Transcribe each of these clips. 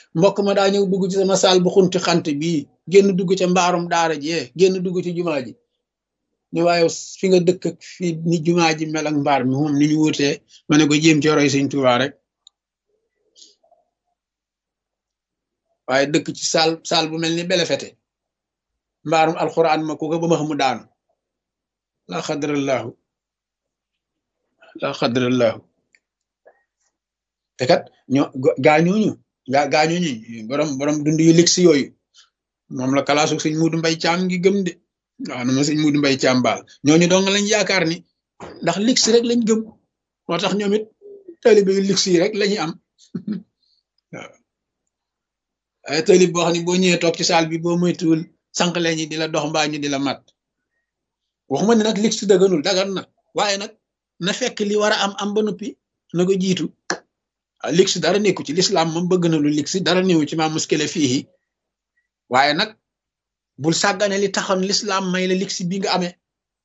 mbokk ma daa ñëw dugg ci sama saal bu xunti xant bii génn dugg ca mbaarum daara jee génn dugg ci jumaa ji ne waaye fi nga dëkk ak fi ni jumaa ji mel ak mbaar mi moom ni ñu wutee ma ne ko jéem ci roy sëñ Tuubaa rek waaye dëkk ci saal saal bu mel ni belefete mbaarum alxuraan ma ku ko ba ma xamu daanu la xadrallahu la xadrallahu te kat ñoo gaañooñu gaa gaañooñu borom borom dund yu ligsi yooyu moom la kalaasu sëñ Muudu Mbay Caam ngi gëm de waaw na ma sëñ Muudu Mbay Caam baal ñooñu dong lañ yaakaar ni ndax ligsi rek lañ gëm moo tax ñoom it taalibe yu ligsi yi rek lañuy am waaw ay taalib boo xam ne boo ñëwee toog ci saal bi boo moytuwul sànq ñi di la dox mbaa ñu di la mat waxuma ne nag ligsi dëgganul dagan na waaye nag na fekk li war a am am ba noppi na ko jiitu waaw ligsi dara nekku ci lislaam moom bëgg na lu ligsi dara néewu ci maa muskile fii waaye nag bul sàggane li taxoon lislaam may la ligsi bi nga amee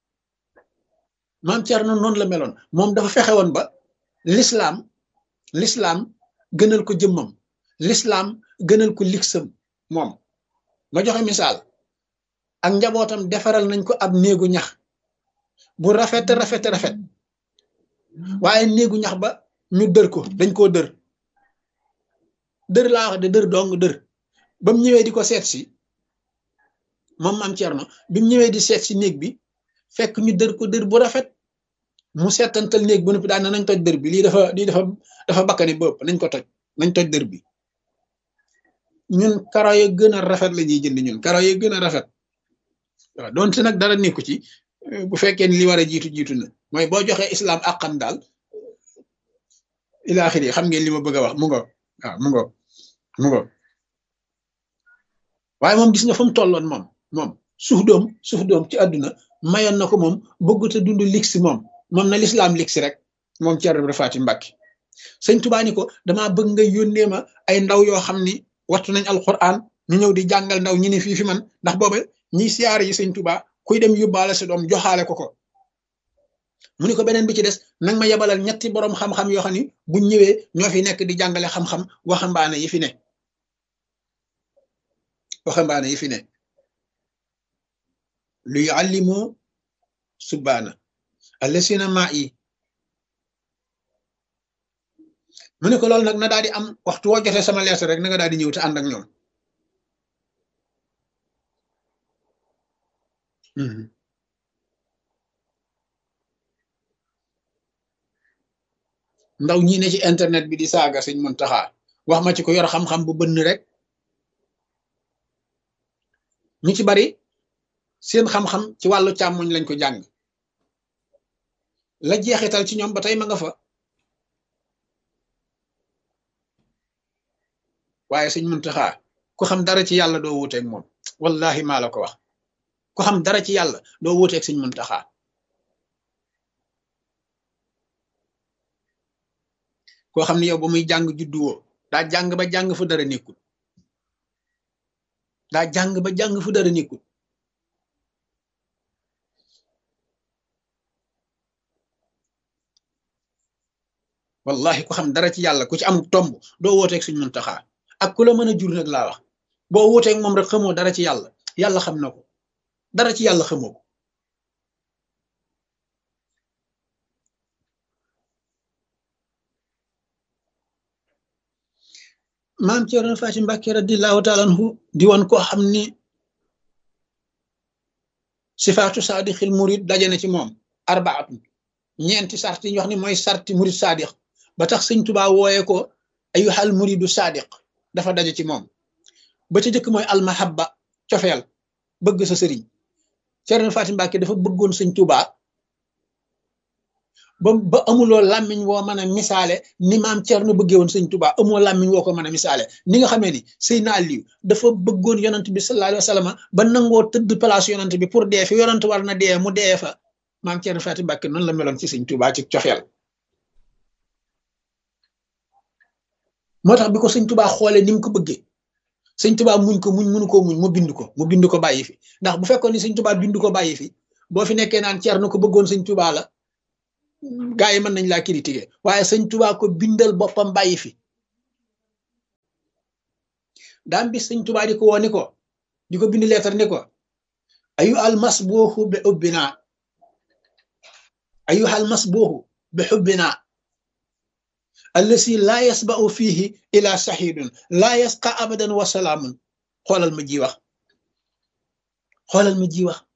maam Cerno noonu la meloon moom dafa fexe woon ba lislaam lislaam gënal ko jëmmam lislaam gënal ko ligsam moom ma joxe misaal ak njabootam defaral nañ ko ab néegu ñax bu rafet rafet rafet waaye néegu ñax ba ñu dër ko dañ koo dër dër laa wax de dër dong dër ba mu ñëwee di ko seet si moom maam Cerno bi mu ñëwee di seet si néeg bi fekk ñu dër ko dër bu rafet mu seetantal néeg bu noppi daan nañ toj dër bi lii dafa lii dafa dafa bakkani bëpp nañ ko toj nañ toj dër bi ñun karo ya gën a rafet la ñuy jënd ñun karo ya gën a rafet waaw donte nag dara nekku ci bu fekkee ni li war a jiitu jiitu na mooy boo joxee islam àqam daal ilaaxir yi xam ngeen li ma bëgg a wax mu ngo waaw mu ngo mu ngo waaye moom gis nga fa mu tolloon moom moom suuf doom suuf doom ci àdduna mayoon na ko moom bëggut a dund liksi moom moom na lislaam liksi rek moom Cerno Ibra Faati Mbàkke sëñ Tubaa ni ko damaa bëgg nga yónnee ma ay ndaw yoo xam ni wattu nañ alquran ñu ñëw di jàngal ndaw ñi ne fii fi man ndax booba ñiy siyaare yi sëñ Tubaa kuy dem yóbbaale sa doom joxaale ko ko mu ni ko beneen bi ci des nag ma yebalal ñetti boroom xam-xam yoo xam ni buñ ñëwee ñoo fi nekk di jàngale xam-xam waxambaane yi fi ne waxambaane yi fi ne lu yuallimu subbaana allasina maa yi mu ne ko loolu nag na daal di am waxtu woo jotee sama lees rek na nga daal di ñëw te ànd ak ñoom ndaw ñi ne ci internet bi di saaga sëñ Muntaxa wax ma ci ko yor xam-xam bu bënn rek ñu ci bari seen xam-xam ci wàllu càmmoñ lañ ko jàng la jeexital ci ñoom ba tey ma nga fa waaye sëñ Muntaxa ku xam dara ci yàlla doo wuuteeg moom wallahi maa la ko wax ku xam dara ci yàlla doo wuuteeg sëñ Muntaxa koo xam ne yow ba muy jàng judduwoo daa jàng ba jàng fu dara nekkul daa jàng ba jàng fu dara nekkul wallahi ku xam dara ci yàlla ku ci am tomb doo wooteeg suñ Muntaxa ak ku la mën a jur nag laa wax boo wooteeg moom rek xamoo dara ci yàlla yàlla xam na ko dara ci yàlla xamoo ko maam Cerno Faati Mbàkke radiyallaahu taala anhu di woon koo xam ni sifaatu saadixil murid daje na ci moom arbaatu ñeenti sart yi ñu wax ni mooy sarti murid saadix ba tax sëñ Tubaa wooye ko ayyuhal muridu saadiq dafa daje ci moom ba ca jëkk mooy almahabba cofeel bëgg sa sëriñ Cerno Faati Mbàkke dafa bëggoon sëñ Tubaa ba ba amuloo làmmiñ woo mën a misaale ni maam Cerno bëggee woon sëñ Tuubaa amoo làmmiñ woo ko mën a misaale ni nga xamee ni Seydina Aliyu dafa bëggoon yonant bi sallallahu alayhi wa sallam ba nangoo tëdd place yonant bi pour dee fi yonant war na dee mu dee fa maam Cerno Faati Mbàkke noonu la meloon ci sëñ Tuubaa ci coxeel moo tax bi ko sëñ Tuubaa xoolee ni mu ko bëggee sëñ Tuubaa muñ ko muñ mënu ko muñ mu bind ko mu bind ko bàyyi fi ndax bu fekkoon ni sëñ Tuubaa bind ko bàyyi fi boo fi nekkee naan Cerno ko bëggoon sëñ Tuubaa la gaa yi mën nañ laa critiquer waaye sëñ Tuubaa ko bindal boppam bàyyi fi daam bis sëñ tubaa di ko woo ni ko di ko bind leetar ni ko ayu almas booxu bi xubbina ayu almas booxu bi xubbina allasi laa yasba'u fiihi ila saxiidun laa yasqa abadan wa salaamun xoolal ma ji wax xoolal ma ji wax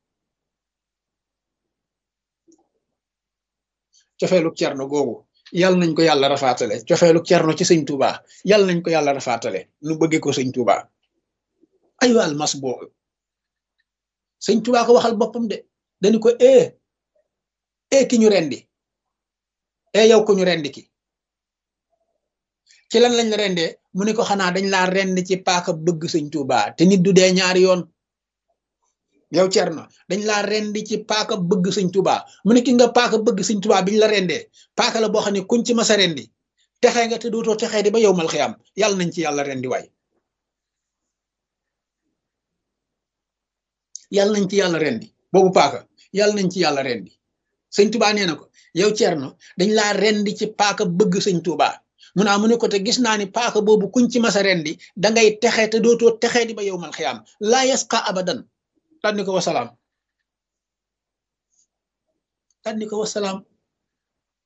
cofeelu cerno googu yàlla nañ ko yàlla rafaatale cofeelu cerno ci sëñ Tuuba yàlla nañ ko yàlla rafaatale nu bëggee ko sëñ Tuuba ayu almas boobu sëñ Tuuba ko waxal boppam de dañu ko ee ee ki ñu rendi ee yow ko ñu rendi ki ci lan lañ la rendee mu ne ko xanaa dañ laa rend ci paaka bëgg sëñ Tuuba te nit du dee ñaari yoon yow Cerno dañ laa rendi ci paaka bëgg sëñ Tuuba mu ne ki nga paaka bëgg sëñ Tuuba biñ la rendee paaka la boo xam ne kuñ ci masa rendi texee nga te dootoo texee di ba yow mal xiyam yàlla nañ ci yàlla rendi waay yàlla nañ ci yàlla rendi boobu paaka yàlla nañ ci yàlla rendi sëñ Tuuba nee na ko yow Cerno dañ laa rendi ci paaka bëgg sëñ Tuuba mu naa mu ne ko te gis naa ni paaka boobu kuñ ci masa rendi dangay texee te dootoo texee di ba yow mal xiyam laa yasqa abadan tànni ko wasalaam tànni ko wasalaam